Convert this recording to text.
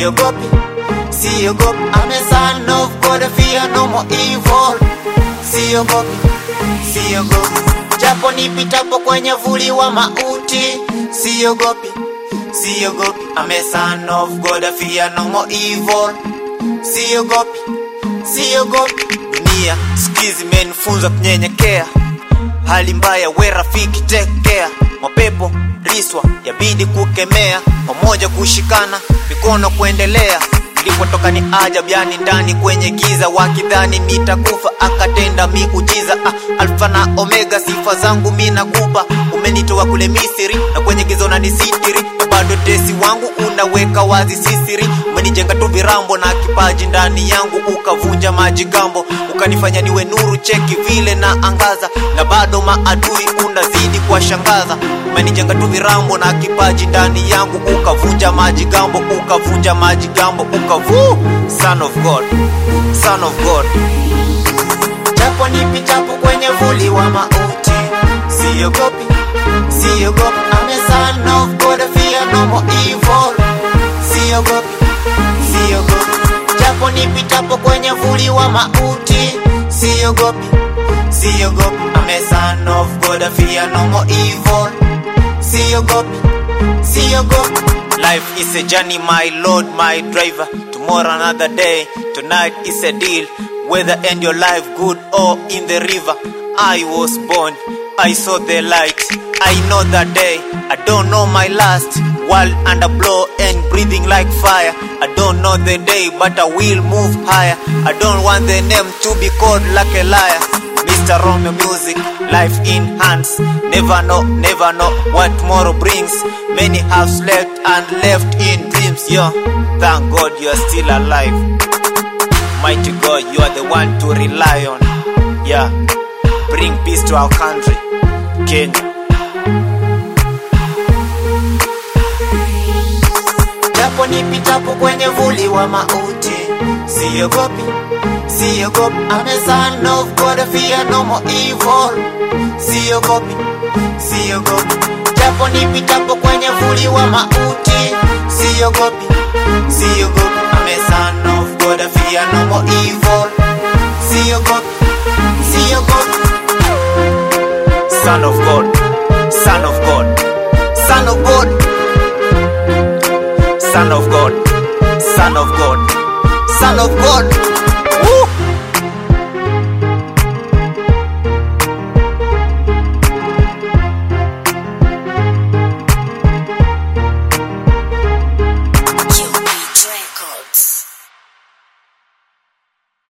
siogopi siogopi I'm a son of God I fear no more evil siogopi siogopi japo nipitapo kwenye vuli wa mauti siogopi siogopi I'm a son of God I fear no more evil siogopi siogopi dunia skizi imenifunza kunyenyekea hali mbaya we rafiki tekea mapepo riswa yabidi kukemea pamoja kushikana mikono kuendelea ilipotoka ni ajabu yani ndani kwenye giza wakidhani nitakufa akatenda miujiza ah, alfa na omega sifa zangu mi nakupa umenitoa kule misiri na kwenye giza unanisitiri na bado tesi wangu unaweka wazi sisiri umenijenga tu virambo na kipaji ndani yangu ukavunja majigambo ukanifanya niwe nuru cheki vile na angaza na bado maadui unazidi kuwashangaza umenijenga tu virambo na kipaji ndani yangu ukavunja majigambo ukavunja majigambo ukavu son of god son of god japo nipitapo kwenye vuli wa mauti siogopi siogopi I'm a son of God I fear no more evil siogopi siogopi japo nipitapo kwenye vuli wa mauti siogopi siogopi I'm a son of God I fear no more evil siogopi siogopi life is a journey my lord my driver tomorrow another day tonight is a deal whether end your life good or in the river i was born i saw the light i know that day i don't know my last world under blow and breathing like fire i don't know the day but i will move higher i don't want the name to be called like a liar Mr. Romeo Music, life in hands. Never know, never know what tomorrow brings. Many have slept and left in dreams. Yo, thank God you are still alive. Mighty God, you are the one to rely on. Yeah, bring peace to our country, Kenya. Japo nipitapo kwenye vuli wa mauti, siogopi siogopi I'm a son of God I fear no more evil siogopi siogopi japo nipitapo kwenye vuli wa mauti siogopi siogopi I'm a son of God I fear no more evil siogopi siogopi son of God son of God son of God son of God son of God son of God